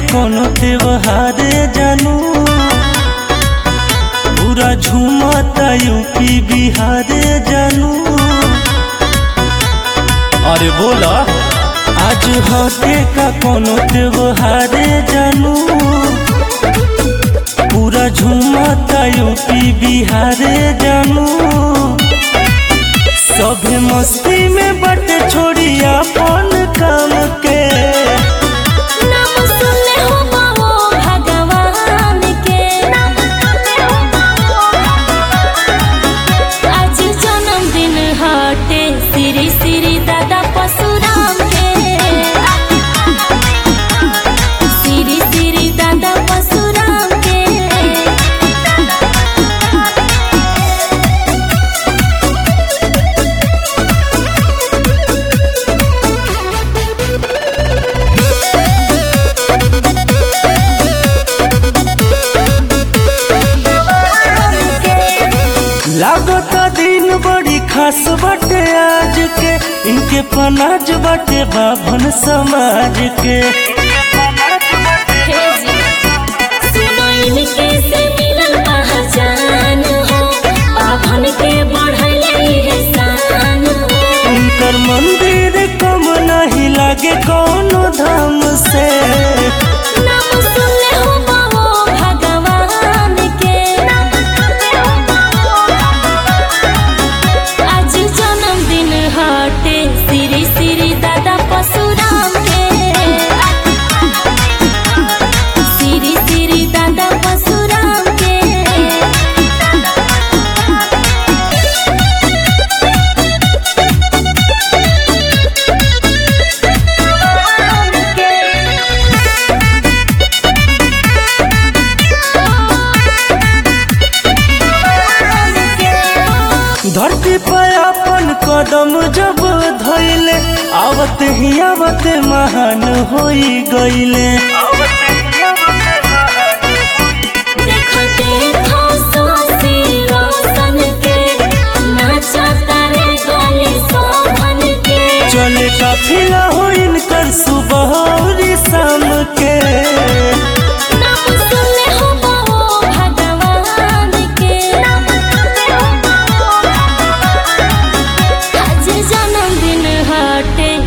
कोनो त्योहार जानू पूरा झूमता यूपी बिहार जानू अरे बोला आज होते का कोनो त्योहार जानू पूरा झूमता यूपी बिहार जानू सभे मस्ती में बट छोड़ी अपन काम के नाम सुनले हो बाबो भगवान के आज जन्मदिन हटे श्री श्री दादा परशुराम के श्री श्री दादा परशुराम के लागता दिन बड़ी खास बटे आज के इनके पनाज बटे बाभन समाज के सुनो इनके से मिलल पहचान हो बाभन के बढ़ले है शान हो इनकर मंदिर कम नहीं लागे कोनो धाम से नाम सुनले हो बाबो भगवान के आज जन्मदिन हटे श्री श्री दादा परशुराम के श्री श्री दादा परशुराम के धरती पर अपन कदम जब धैले आवत ही आवत महान होई गईले देखो देखो सोसी रोशन के नाचता रे गले शोभन के चले काफिला हो इनकर सुबह और शाम के नाम सुनले हो बाबो भगवान के आज जन्मदिन हटे